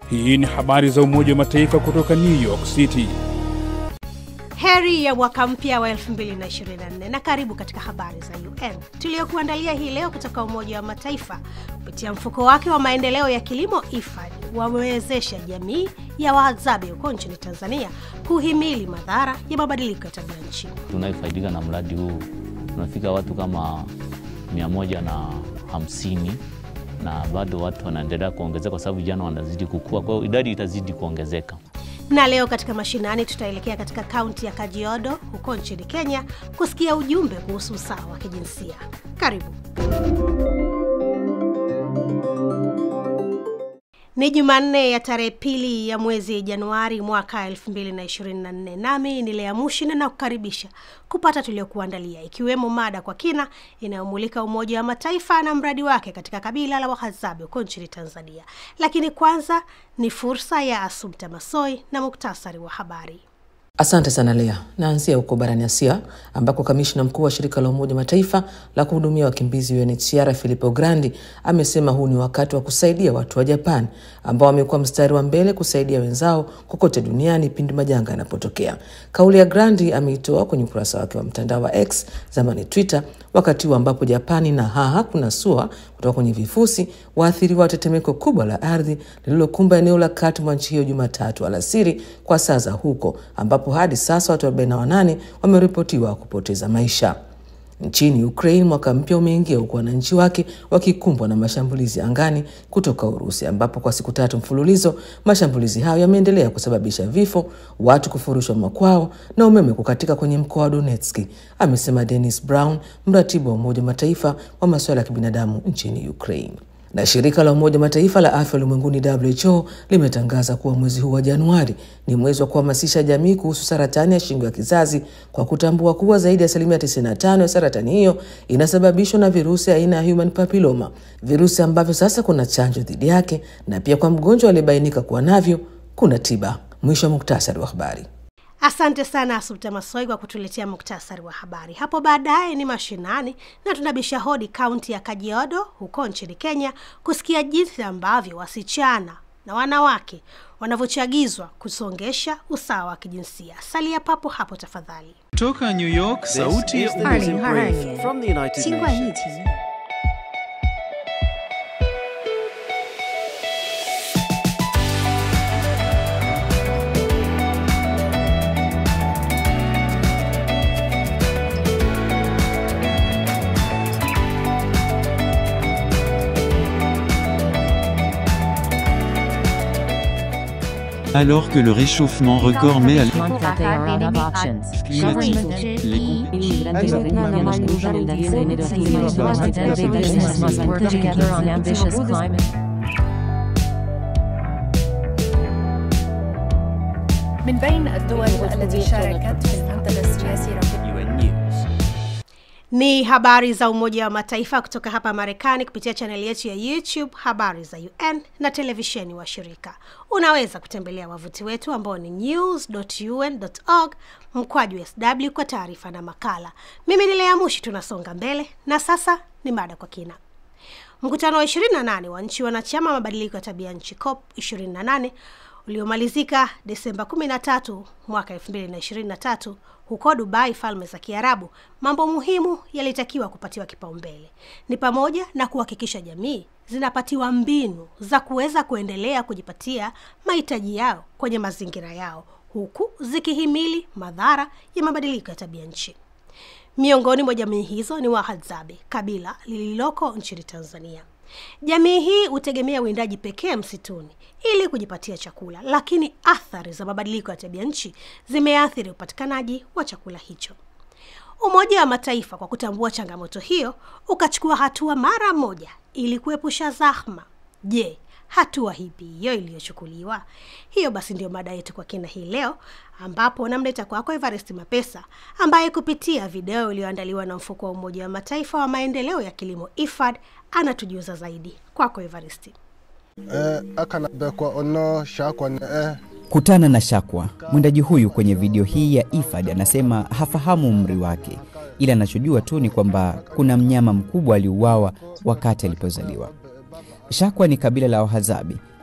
Hii ni habari za Umoja wa Mataifa kutoka New York City. Heri ya mwaka mpya wa 2024 na karibu katika habari za UN tuliyokuandalia hii leo kutoka Umoja wa Mataifa. Kupitia mfuko wake wa maendeleo ya kilimo IFAD wamewezesha jamii ya Wahadzabe huko nchini Tanzania kuhimili madhara ya mabadiliko ya tabia nchi. Tunayefaidika na mradi huu tunafika watu kama mia moja na hamsini na bado watu wanaendelea kuongezeka kwa sababu vijana wanazidi kukua, kwa hiyo idadi itazidi kuongezeka. Na leo katika mashinani tutaelekea katika kaunti ya Kajiado huko nchini Kenya kusikia ujumbe kuhusu usawa wa kijinsia. Karibu. Ni Jumanne ya tarehe pili ya mwezi Januari mwaka 2024, nami ni Lea Mushina na kukaribisha kupata tuliokuandalia, ikiwemo mada kwa kina inayomulika Umoja wa Mataifa na mradi wake katika kabila la Wahadzabe huko nchini Tanzania. Lakini kwanza ni fursa ya Asumta Masoi na muktasari wa habari. Asante sana Lea. Naanzia huko barani Asia ambako kamishna mkuu wa shirika la Umoja Mataifa la kuhudumia wakimbizi UNHCR Filippo Grandi amesema huu ni wakati wa kusaidia watu wa Japan ambao wamekuwa mstari wa mbele kusaidia wenzao kokote duniani pindi majanga yanapotokea. Kauli ya Grandi ameitoa kwenye ukurasa wake wa mtandao wa X, zamani Twitter, wakati huu ambapo Japani na haha kuna sua kutoka kwenye vifusi waathiriwa wa tetemeko kubwa la ardhi lililokumba eneo la kati mwa nchi hiyo Jumatatu alasiri kwa saa za huko, ambapo hadi sasa watu 48 wameripotiwa kupoteza maisha. Nchini Ukraine, mwaka mpya umeingia huku wananchi wake wakikumbwa na mashambulizi angani kutoka Urusi, ambapo kwa siku tatu mfululizo mashambulizi hayo yameendelea kusababisha vifo, watu kufurushwa makwao na umeme kukatika kwenye mkoa wa Donetski, amesema Dennis Brown, mratibu wa Umoja wa Mataifa wa masuala ya kibinadamu nchini Ukraine na shirika la Umoja Mataifa la afya ulimwenguni WHO limetangaza kuwa mwezi huu wa Januari ni mwezi wa kuhamasisha jamii kuhusu saratani ya shingo ya kizazi kwa kutambua kuwa zaidi ya asilimia 95 ya saratani hiyo inasababishwa na virusi aina ya human papilloma, virusi ambavyo sasa kuna chanjo dhidi yake, na pia kwa mgonjwa aliyebainika kuwa navyo kuna tiba. Mwisho wa muktasari wa habari. Asante sana Asumta Masoi kwa kutuletea muktasari wa habari. Hapo baadaye ni mashinani na tunabisha hodi kaunti ya Kajiado huko nchini Kenya kusikia jinsi ambavyo wasichana na wanawake wanavyochagizwa kusongesha usawa wa kijinsia. Salia papo hapo tafadhali. Kutoka New York, sauti ya From the United Nations. Alors que le réchauffement record met à l- that they are out of options. climatique, les Big business must work together on ambitious climate. من بين الدول التي شاركت في المنتدى السياسي UN News. Ni habari za Umoja wa Mataifa kutoka hapa Marekani kupitia chaneli yetu ya YouTube Habari za UN na televisheni wa shirika. Unaweza kutembelea wavuti wetu ambao ni news.un.org mkwaju sw kwa taarifa na makala. Mimi ni Lea Mushi, tunasonga mbele na sasa ni mada kwa kina. Mkutano wa 28 wa nchi wanachama mabadiliko ya tabia nchi COP 28 uliomalizika Desemba 13 mwaka 2023 huko Dubai, Falme za Kiarabu, mambo muhimu yalitakiwa kupatiwa kipaumbele ni pamoja na kuhakikisha jamii zinapatiwa mbinu za kuweza kuendelea kujipatia mahitaji yao kwenye mazingira yao huku zikihimili madhara ya mabadiliko ya tabia nchi. Miongoni mwa jamii hizo ni Wahadzabe, kabila lililoko nchini Tanzania. Jamii hii hutegemea uwindaji pekee msituni ili kujipatia chakula, lakini athari za mabadiliko ya tabia nchi zimeathiri upatikanaji wa chakula hicho. Umoja wa Mataifa kwa kutambua changamoto hiyo ukachukua hatua mara moja ili kuepusha zahma. Je, hatua hipi hiyo iliyochukuliwa? Hiyo basi ndio mada yetu kwa kina hii leo, ambapo namleta kwako Evarist Mapesa ambaye kupitia video iliyoandaliwa na mfuko wa Umoja wa Mataifa wa maendeleo ya kilimo IFAD anatujuza zaidi. Kwako Evarist. eh, akana bekwa ono shakwa ne eh. Kutana na Shakwa. Mwindaji huyu kwenye video hii ya IFAD anasema hafahamu umri wake, ila anachojua tu ni kwamba kuna mnyama mkubwa aliuawa wakati alipozaliwa. Shakwa ni kabila la Wahazabi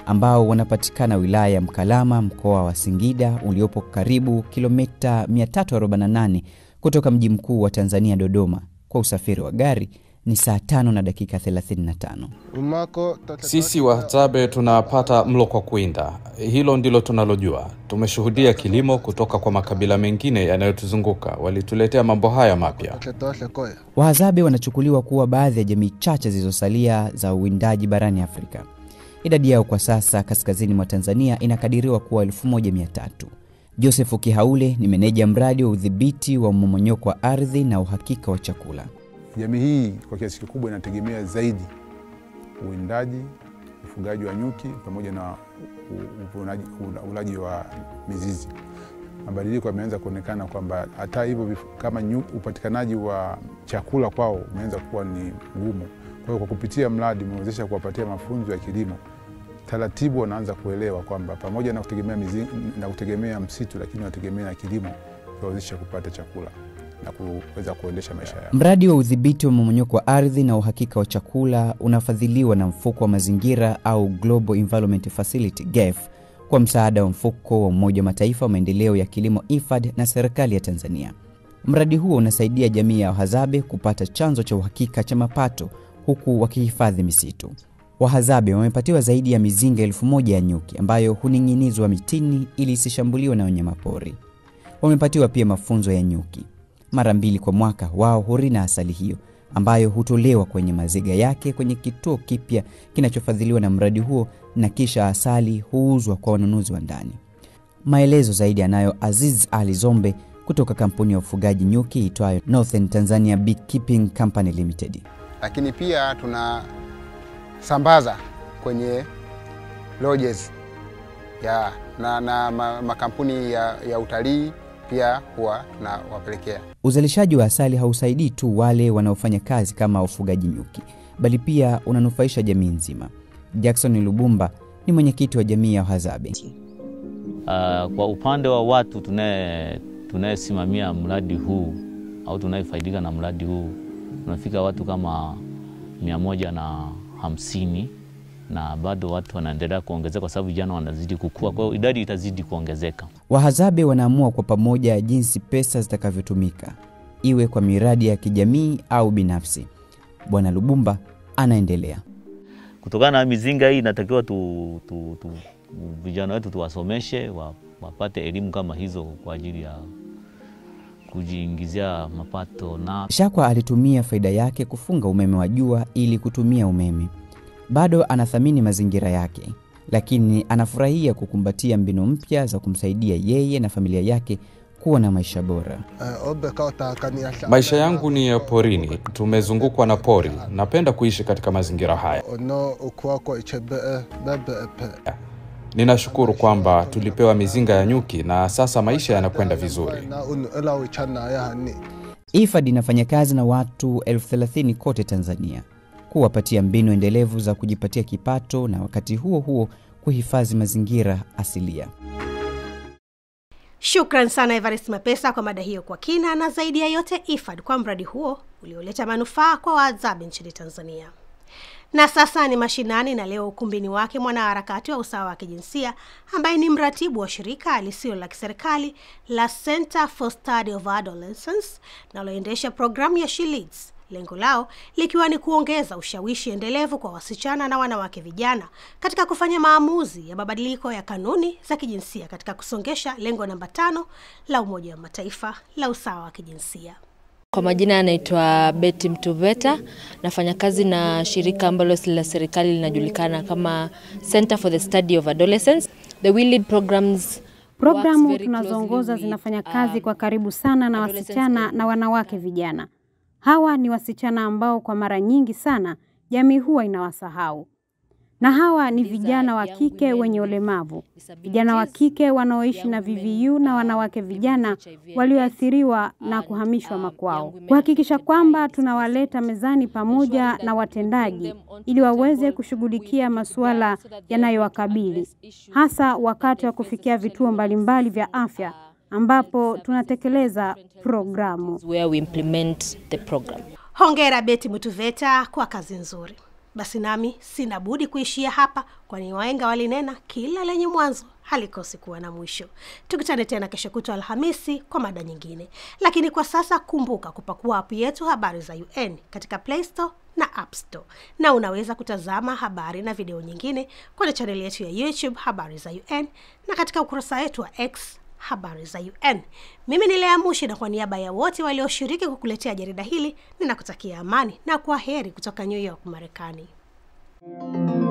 ambao wanapatikana wilaya ya Mkalama, mkoa wa Singida, uliopo karibu kilomita 348 kutoka mji mkuu wa Tanzania, Dodoma. Kwa usafiri wa gari ni saa tano na dakika 35. umako Sisi Wahadzabe tunapata mlo kwa kuinda, hilo ndilo tunalojua. Tumeshuhudia kilimo kutoka kwa makabila mengine yanayotuzunguka, walituletea mambo haya mapya. koya Wahadzabe wanachukuliwa kuwa baadhi ya jamii chache zilizosalia za uwindaji barani Afrika. Idadi yao kwa sasa kaskazini mwa Tanzania inakadiriwa kuwa 1300. Joseph Kihaule ni meneja mradi wa udhibiti wa mmomonyoko wa ardhi na uhakika wa chakula. Jamii hii kwa kiasi kikubwa inategemea zaidi uwindaji, ufugaji wa nyuki pamoja na u- uvunaji- ula- ulaji wa mizizi. Mabadiliko yameanza kuonekana kwamba hata hivyo vif- kama nyu- upatikanaji wa chakula kwao umeanza kuwa ni ngumu. Kwa hiyo kwa kupitia mradi umewezesha kuwapatia mafunzo ya kilimo, taratibu wanaanza kuelewa kwamba pamoja na kutegemea, mizi, na kutegemea msitu, lakini wanategemea na kilimo kuwawezesha kupata chakula na kuweza kuendesha maisha yao. Mradi wa udhibiti wa mmomonyoko wa ardhi na uhakika wa chakula unafadhiliwa na mfuko wa mazingira au Global Environment Facility GEF kwa msaada wa mfuko wa Umoja wa Mataifa wa maendeleo ya kilimo IFAD na serikali ya Tanzania. Mradi huo unasaidia jamii ya Wahadzabe kupata chanzo cha uhakika cha mapato huku wakihifadhi misitu. Wahadzabe wamepatiwa zaidi ya mizinga elfu moja ya nyuki ambayo huning'inizwa mitini ili isishambuliwe na wanyamapori. Wamepatiwa pia mafunzo ya nyuki. Mara mbili kwa mwaka wao hurina asali hiyo ambayo hutolewa kwenye maziga yake kwenye kituo kipya kinachofadhiliwa na mradi huo, na kisha asali huuzwa kwa wanunuzi wa ndani. Maelezo zaidi anayo Aziz Ali Zombe kutoka kampuni ya ufugaji nyuki itwayo Northern Tanzania Beekeeping Company Limited. lakini pia tunasambaza kwenye lodges ya na, na ma, makampuni ya, ya utalii pia huwa tunawapelekea. Uzalishaji wa asali hausaidii tu wale wanaofanya kazi kama ufugaji nyuki, bali pia unanufaisha jamii nzima. Jackson Lubumba ni mwenyekiti wa jamii ya Wahadzabe. Uh, kwa upande wa watu tunaye tunayesimamia mradi huu au tunayefaidika na mradi huu tunafika watu kama mia moja na hamsini na bado watu wanaendelea kuongezeka kwa sababu vijana wanazidi kukua, kwa hiyo idadi itazidi kuongezeka. Wahadzabe wanaamua kwa pamoja jinsi pesa zitakavyotumika, iwe kwa miradi ya kijamii au binafsi. Bwana Lubumba anaendelea. Kutokana na mizinga hii inatakiwa tu, tu, tu, vijana wetu tuwasomeshe wa, wapate elimu kama hizo kwa ajili ya kujiingizia mapato na Shakwa alitumia faida yake kufunga umeme wa jua ili kutumia umeme. Bado anathamini mazingira yake, lakini anafurahia kukumbatia mbinu mpya za kumsaidia yeye na familia yake kuwa na maisha bora. Maisha yangu ni ya porini, tumezungukwa na pori. Napenda kuishi katika mazingira haya. ono ukuwako ichebee bebeepe Ninashukuru kwamba tulipewa mizinga ya nyuki na sasa maisha yanakwenda vizuri. na unu elawi chana yahani IFAD inafanya kazi na watu elfu thelathini kote Tanzania kuwapatia mbinu endelevu za kujipatia kipato na wakati huo huo kuhifadhi mazingira asilia. Shukran sana Evarist Mapesa kwa mada hiyo kwa kina, na zaidi ya yote IFAD kwa mradi huo ulioleta manufaa kwa Wahadzabe nchini Tanzania. Na sasa ni mashinani, na leo ukumbini wake mwanaharakati wa usawa wa kijinsia ambaye ni mratibu wa shirika lisilo la kiserikali la Center for Study of Adolescence linaloendesha programu ya She Leads, lengo lao likiwa ni kuongeza ushawishi endelevu kwa wasichana na wanawake vijana katika kufanya maamuzi ya mabadiliko ya kanuni za kijinsia katika kusongesha lengo namba tano la Umoja wa Mataifa la usawa wa kijinsia. Kwa majina anaitwa Betty Mtuveta, nafanya kazi na shirika ambalo si la serikali linajulikana kama Center for the Study of Adolescence. The We Lead programs Programu tunazoongoza zinafanya kazi kwa karibu sana na wasichana na wanawake vijana. Hawa ni wasichana ambao kwa mara nyingi sana jamii huwa inawasahau, na hawa ni vijana wa kike wenye ulemavu, vijana wa kike wanaoishi na VVU na wanawake vijana walioathiriwa na kuhamishwa makwao, kuhakikisha kwamba tunawaleta mezani pamoja na watendaji ili waweze kushughulikia masuala yanayowakabili hasa wakati wa kufikia vituo mbalimbali vya afya ambapo tunatekeleza programu. where we implement the program. Hongera Beti Mutuveta kwa kazi nzuri. basi nami sina budi kuishia hapa kwani waenga walinena kila lenye mwanzo halikosi kuwa na mwisho tukutane tena kesho kutwa alhamisi kwa mada nyingine lakini kwa sasa kumbuka kupakua apu yetu habari za un katika play store na app store na unaweza kutazama habari na video nyingine kwenye chaneli yetu ya youtube habari za un na katika ukurasa wetu wa x habari za un mimi ni lea mushi na kwa niaba ya wote walioshiriki kukuletea jarida hili ninakutakia amani na kwa heri kutoka new york marekani thank you